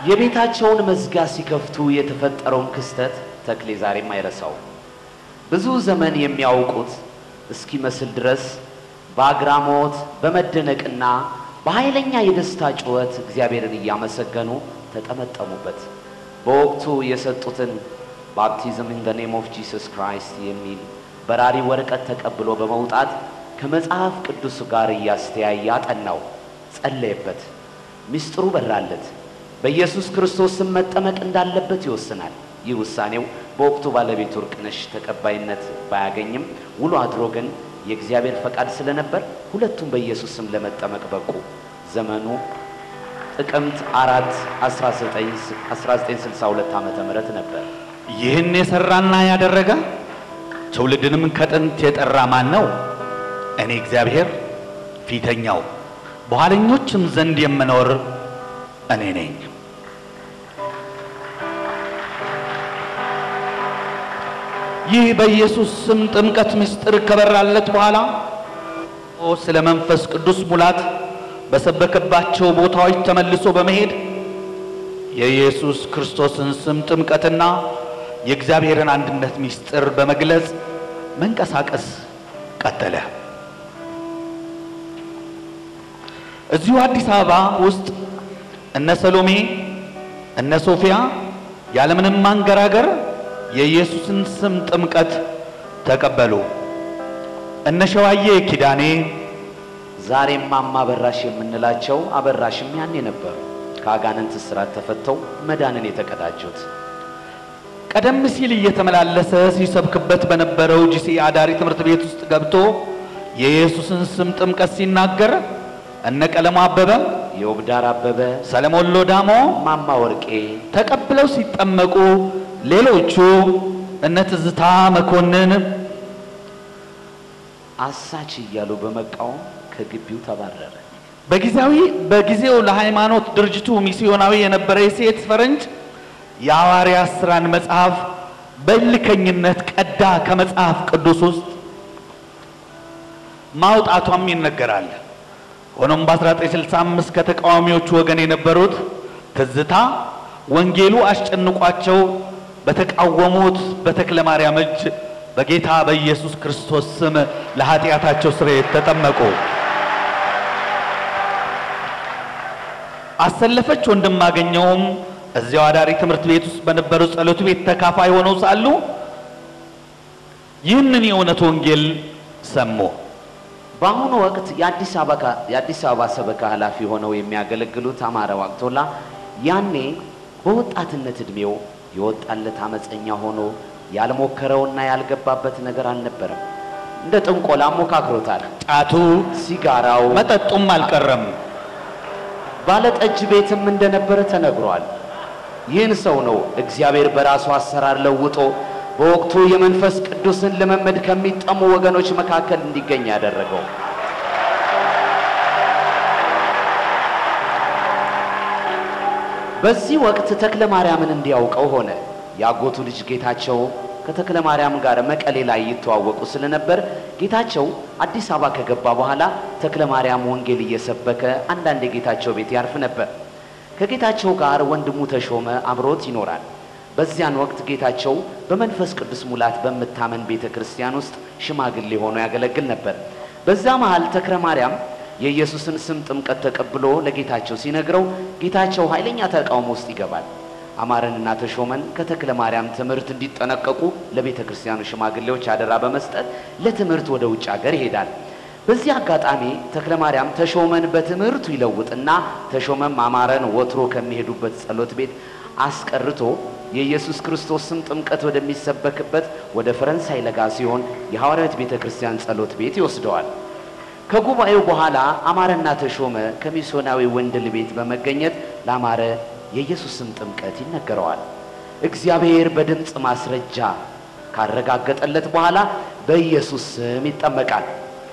የቤታቸውን መዝጊያ ሲከፍቱ የተፈጠረውን ክስተት ተክሌ ዛሬም አይረሳው። ብዙ ዘመን የሚያውቁት እስኪመስል ድረስ በአግራሞት በመደነቅና በኃይለኛ የደስታ ጩኸት እግዚአብሔርን እያመሰገኑ ተጠመጠሙበት። በወቅቱ የሰጡትን ባፕቲዝም ኢን ደ ኔም ኦፍ ጂሰስ ክራይስት የሚል በራሪ ወረቀት ተቀብሎ በመውጣት ከመጽሐፍ ቅዱስ ጋር እያስተያየ አጠናው፣ ጸለየበት። ምስጢሩ በራለት። በኢየሱስ ክርስቶስ ስም መጠመቅ እንዳለበት ይወስናል። ይህ ውሳኔው በወቅቱ ባለቤቱ እርቅነሽ ተቀባይነት ባያገኝም ውሎ አድሮ ግን የእግዚአብሔር ፈቃድ ስለነበር ሁለቱም በኢየሱስ ስም ለመጠመቅ በቁ። ዘመኑ ጥቅምት አራት 1962 ዓመተ ምህረት ነበር። ይህን የሰራና ያደረገ ትውልድንም ከጥንት የጠራ ማን ነው? እኔ እግዚአብሔር ፊተኛው በኋለኞችም ዘንድ የምኖር እኔ ነኝ። ይህ በኢየሱስ ስም ጥምቀት ምስጢር ከበራለት በኋላ ስለ መንፈስ ቅዱስ ሙላት በሰበከባቸው ቦታዎች ተመልሶ በመሄድ የኢየሱስ ክርስቶስን ስም ጥምቀትና የእግዚአብሔርን አንድነት ምስጢር በመግለጽ መንቀሳቀስ ቀጠለ። እዚሁ አዲስ አበባ ውስጥ እነ ሰሎሜ እነ ሶፊያ ያለምንም ማንገራገር የኢየሱስን ስም ጥምቀት ተቀበሉ። እነ ሸዋዬ ኪዳኔ ዛሬም ማማ አበራሽ የምንላቸው አበራሽም ያኔ ነበሩ። ከአጋንንት እስራት ተፈተው መዳንን የተቀዳጁት ቀደም ሲል እየተመላለሰ ሲሰብክበት በነበረው ጂሲ አዳሪ ትምህርት ቤት ውስጥ ገብቶ የኢየሱስን ስም ጥምቀት ሲናገር እነ ቀለሙ አበበ፣ የውብዳር አበበ፣ ሰለሞን ሎዳሞ ማማ ወርቄ ተቀብለው ሲጠመቁ ሌሎቹ እነ ትዝታ መኮንን አሳች እያሉ በመቃወም ከግቢው ተባረረ። በጊዜያዊ በጊዜው ለሃይማኖት ድርጅቱ ሚስዮናዊ የነበረ የሴት ፈረንጅ የሐዋርያት ሥራን መጽሐፍ በእልከኝነት ቀዳ ከመጽሐፍ ቅዱስ ውስጥ ማውጣቷም ይነገራል። ሆኖም በ1965 ከተቃዋሚዎቹ ወገን የነበሩት ትዝታ ወንጌሉ አስጨንቋቸው በተቃወሙት በተክለ ማርያም እጅ በጌታ በኢየሱስ ክርስቶስ ስም ለኃጢአታቸው ስርየት ተጠመቁ። አሰለፈች ወንድማገኘውም እዚያው አዳሪ ትምህርት ቤት ውስጥ በነበረው ጸሎት ቤት ተካፋይ ሆነው ሳሉ ይህንን የእውነት ወንጌል ሰሙ። በአሁኑ ወቅት የአዲስ አበባ የአዲስ አበባ ሰበካ ኃላፊ ሆነው የሚያገለግሉት አማረ ዋቅቶላ ያኔ በወጣትነት ዕድሜው የወጣለት አመፀኛ ሆኖ ያልሞከረውና ያልገባበት ነገር አልነበረም። እንደ ጥንቆላ ሞካክሮታል። ጫቱ ሲጋራው፣ መጠጡም አልቀረም። ባለጠጅ ቤትም እንደነበረ ተነግሯል። ይህን ሰው ነው እግዚአብሔር በራሱ አሰራር ለውጦ በወቅቱ የመንፈስ ቅዱስን ልምምድ ከሚጠሙ ወገኖች መካከል እንዲገኝ ያደረገው። በዚህ ወቅት ተክለ ማርያምን እንዲያውቀው ሆነ። የአጎቱ ልጅ ጌታቸው ከተክለ ማርያም ጋር መቀሌ ላይ ይተዋወቁ ስለነበር ጌታቸው አዲስ አበባ ከገባ በኋላ ተክለ ማርያም ወንጌል እየሰበከ አንዳንድ የጌታቸው ቤት ያርፍ ነበር። ከጌታቸው ጋር ወንድሙ ተሾመ አብሮት ይኖራል። በዚያን ወቅት ጌታቸው በመንፈስ ቅዱስ ሙላት በምታመን ቤተ ክርስቲያን ውስጥ ሽማግሌ ሆኖ ያገለግል ነበር። በዛ መሃል ተክለ ማርያም የኢየሱስን ስም ጥምቀት ተቀብሎ ለጌታቸው ሲነግረው ጌታቸው ኃይለኛ ተቃውሞ ውስጥ ይገባል። አማረንና ተሾመን ከተክለ ማርያም ትምህርት እንዲጠነቀቁ ለቤተ ክርስቲያኑ ሽማግሌዎች አደራ በመስጠት ለትምህርት ወደ ውጭ ሀገር ይሄዳል። በዚህ አጋጣሚ ተክለ ማርያም ተሾመን በትምህርቱ ይለውጥና ተሾመም አማረን ወትሮ ከሚሄዱበት ጸሎት ቤት አስቀርቶ የኢየሱስ ክርስቶስ ስም ጥምቀት ወደሚሰበክበት ወደ ፈረንሳይ ለጋ ሲሆን የሐዋርያት ቤተ ክርስቲያን ጸሎት ቤት ይወስደዋል። ከጉባኤው በኋላ አማረና ተሾመ ከሚስዮናዊ ወንድል ቤት በመገኘት ለአማረ የኢየሱስ ስም ጥምቀት ይነገረዋል። እግዚአብሔር በድምፅ ማስረጃ ካረጋገጠለት በኋላ በኢየሱስ ስም ይጠመቃል።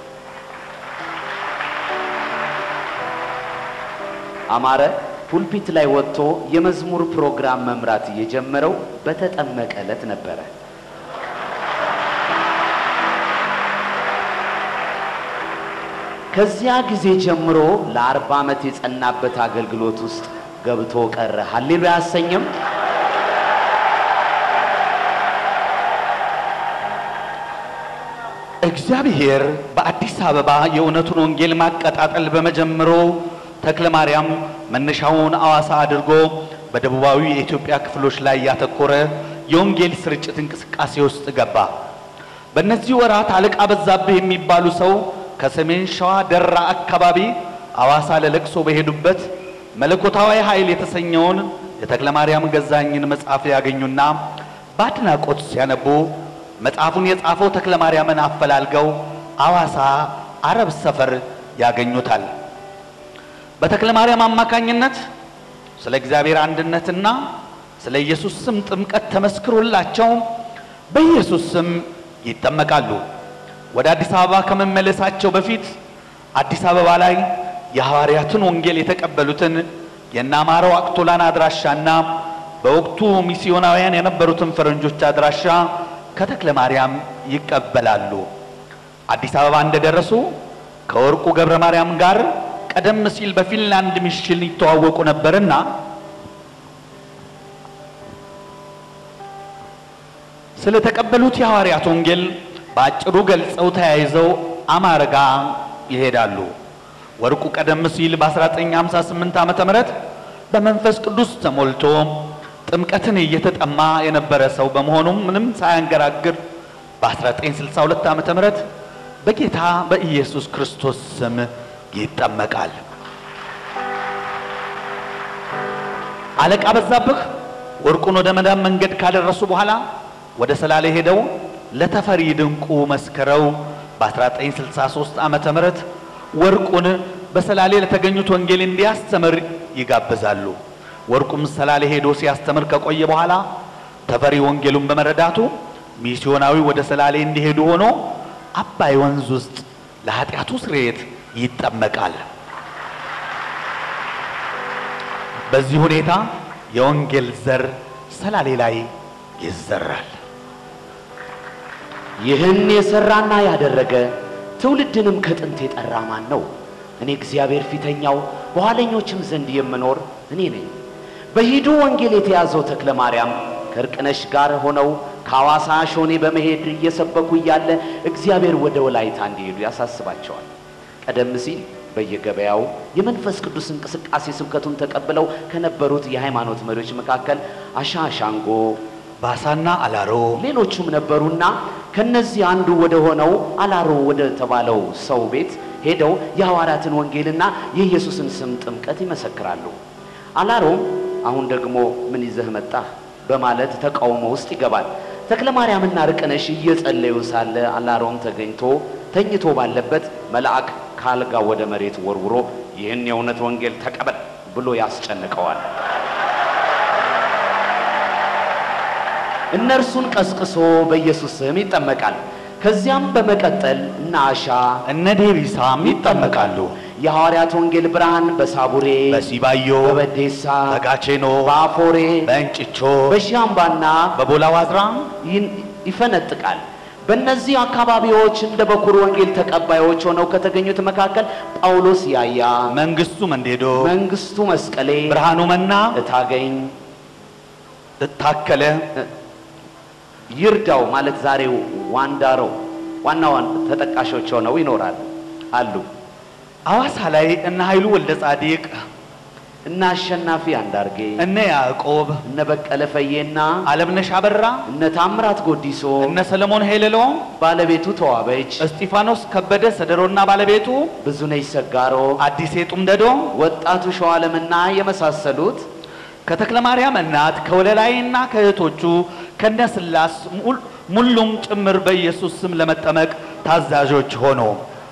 አማረ ፑልፒት ላይ ወጥቶ የመዝሙር ፕሮግራም መምራት የጀመረው በተጠመቀ ዕለት ነበረ። ከዚያ ጊዜ ጀምሮ ለአርባ ዓመት የጸናበት አገልግሎት ውስጥ ገብቶ ቀረ። ሀሌሉያ አያሰኝም? እግዚአብሔር በአዲስ አበባ የእውነቱን ወንጌል ማቀጣጠል በመጀመሩ ተክለ ማርያም መነሻውን አዋሳ አድርጎ በደቡባዊ የኢትዮጵያ ክፍሎች ላይ ያተኮረ የወንጌል ስርጭት እንቅስቃሴ ውስጥ ገባ። በእነዚህ ወራት አለቃ በዛብህ የሚባሉ ሰው ከሰሜን ሸዋ ደራ አካባቢ አዋሳ ለለቅሶ በሄዱበት መለኮታዊ ኃይል የተሰኘውን የተክለ ማርያም ገዛኝን መጽሐፍ ያገኙና በአድናቆት ሲያነቡ መጽሐፉን የጻፈው ተክለ ማርያምን አፈላልገው አዋሳ አረብ ሰፈር ያገኙታል። በተክለ ማርያም አማካኝነት ስለ እግዚአብሔር አንድነትና ስለ ኢየሱስ ስም ጥምቀት ተመስክሮላቸው በኢየሱስ ስም ይጠመቃሉ። ወደ አዲስ አበባ ከመመለሳቸው በፊት አዲስ አበባ ላይ የሐዋርያትን ወንጌል የተቀበሉትን የናማረው አክቶላን አድራሻና በወቅቱ ሚስዮናውያን የነበሩትን ፈረንጆች አድራሻ ከተክለ ማርያም ይቀበላሉ። አዲስ አበባ እንደደረሱ ከወርቁ ገብረ ማርያም ጋር ቀደም ሲል በፊንላንድ ሚሽን ይተዋወቁ ነበርና ስለተቀበሉት የሐዋርያት ወንጌል በአጭሩ ገልጸው ተያይዘው አማረጋ ይሄዳሉ። ወርቁ ቀደም ሲል በ1958 ዓመተ ምህረት በመንፈስ ቅዱስ ተሞልቶ ጥምቀትን እየተጠማ የነበረ ሰው በመሆኑም ምንም ሳያንገራግር በ1962 ዓመተ ምህረት በጌታ በኢየሱስ ክርስቶስ ስም ይጠመቃል። አለቃ በዛብህ ወርቁን ወደ መዳን መንገድ ካደረሱ በኋላ ወደ ሰላሌ ሄደው ለተፈሪ ድንቁ መስክረው በ1963 ዓመተ ምህረት ወርቁን በሰላሌ ለተገኙት ወንጌል እንዲያስተምር ይጋብዛሉ። ወርቁም ሰላሌ ሄዶ ሲያስተምር ከቆየ በኋላ ተፈሪ ወንጌሉን በመረዳቱ ሚስዮናዊ ወደ ሰላሌ እንዲሄዱ ሆኖ አባይ ወንዝ ውስጥ ለኃጢአቱ ስርየት ይጠመቃል። በዚህ ሁኔታ የወንጌል ዘር ሰላሌ ላይ ይዘራል። ይህን የሰራና ያደረገ ትውልድንም ከጥንት የጠራ ማን ነው? እኔ እግዚአብሔር ፊተኛው በኋለኞችም ዘንድ የምኖር እኔ ነኝ። በሂዱ ወንጌል የተያዘው ተክለ ማርያም ከእርቅነሽ ጋር ሆነው ከሐዋሳ ሾኔ በመሄድ እየሰበኩ እያለ እግዚአብሔር ወደ ወላይታ እንዲሄዱ ያሳስባቸዋል። ቀደም ሲል በየገበያው የመንፈስ ቅዱስ እንቅስቃሴ ስብከቱን ተቀብለው ከነበሩት የሃይማኖት መሪዎች መካከል አሻ ሻንጎ፣ ባሳና አላሮ ሌሎቹም ነበሩና ከነዚህ አንዱ ወደ ሆነው አላሮ ወደ ተባለው ሰው ቤት ሄደው የሐዋርያትን ወንጌልና የኢየሱስን ስም ጥምቀት ይመሰክራሉ። አላሮም አሁን ደግሞ ምን ይዘህ መጣህ በማለት ተቃውሞ ውስጥ ይገባል። ተክለ ማርያምና ርቅነሽ እየጸለዩ ሳለ አላሮም ተገኝቶ ተኝቶ ባለበት መልአክ ካልጋ ወደ መሬት ወርውሮ ይህን የእውነት ወንጌል ተቀበል ብሎ ያስጨንቀዋል። እነርሱን ቀስቅሶ በኢየሱስ ስም ይጠመቃል። ከዚያም በመቀጠል እነ አሻ እነ ዴቢሳም ይጠመቃሉ። የሐዋርያት ወንጌል ብርሃን በሳቡሬ በሲባዮ በበዴሳ በጋቼኖ በአፎሬ በእንጭቾ በሺአምባና በቦላ ዋዝራ ይን- ይፈነጥቃል። በእነዚህ አካባቢዎች እንደ በኩር ወንጌል ተቀባዮች ሆነው ከተገኙት መካከል ጳውሎስ ያያ፣ መንግስቱ መንዴዶ መንግስቱ መስቀሌ፣ ብርሃኑ መና እታገኝ፣ ታከለ ይርዳው ማለት ዛሬው ዋንዳሮ ዋና ዋና ተጠቃሾች ሆነው ይኖራሉ አሉ። አዋሳ ላይ እነ ኃይሉ ወልደ ጻዲቅ እነ አሸናፊ አንዳርጌ፣ እነ ያዕቆብ እነ በቀለ ፈዬና አለምነሽ አበራ እነ ታምራት ጎዲሶ፣ እነ ሰለሞን ሄለሎ ባለቤቱ ተዋበች፣ እስጢፋኖስ ከበደ ሰደሮና ባለቤቱ ብዙነሽ ሰጋሮ፣ አዲሴ ጡምደዶ ወጣቱ ሸዋለምና የመሳሰሉት ከተክለ ማርያም እናት ከወለላይና ከእህቶቹ ከነ ስላስ ሙል- ሙሉም ጭምር በኢየሱስ ስም ለመጠመቅ ታዛዦች ሆኖ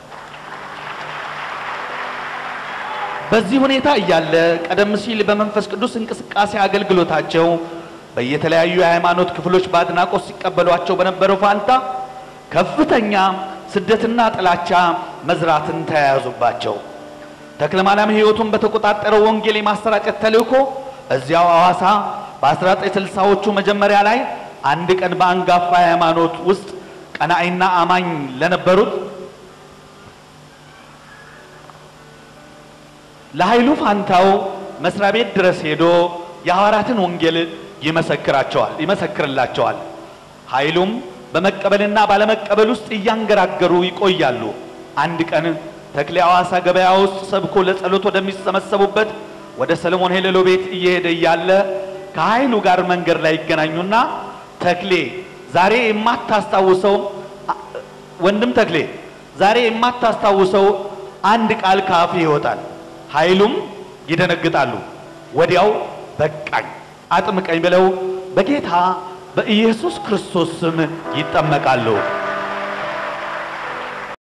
በዚህ ሁኔታ እያለ ቀደም ሲል በመንፈስ ቅዱስ እንቅስቃሴ አገልግሎታቸው በየተለያዩ የሃይማኖት ክፍሎች በአድናቆት ሲቀበሏቸው በነበረው ፋንታ ከፍተኛ ስደትና ጥላቻ መዝራትን ተያያዙባቸው። ተክለ ማርያም ሕይወቱን በተቆጣጠረው ወንጌል የማሰራጨት ተልእኮ እዚያው ሐዋሳ በ1960ዎቹ መጀመሪያ ላይ አንድ ቀን በአንጋፋ ሃይማኖት ውስጥ ቀናኢና አማኝ ለነበሩት ለኃይሉ ፋንታው መስሪያ ቤት ድረስ ሄዶ የሐዋርያትን ወንጌል ይመሰክራቸዋል ይመሰክርላቸዋል። ኃይሉም በመቀበልና ባለመቀበል ውስጥ እያንገራገሩ ይቆያሉ። አንድ ቀን ተክሌ ሐዋሳ ገበያ ውስጥ ሰብኮ ለጸሎት ወደሚሰበሰቡበት ወደ ሰለሞን ሄሌሎ ቤት እየሄደ እያለ ከኃይሉ ጋር መንገድ ላይ ይገናኙና ተክሌ ዛሬ የማታስታውሰው ወንድም ተክሌ ዛሬ የማታስታውሰው አንድ ቃል ከአፍ ይወጣል። ኃይሉም ይደነግጣሉ። ወዲያው በቃኝ አጥምቀኝ ብለው በጌታ በኢየሱስ ክርስቶስ ስም ይጠመቃሉ።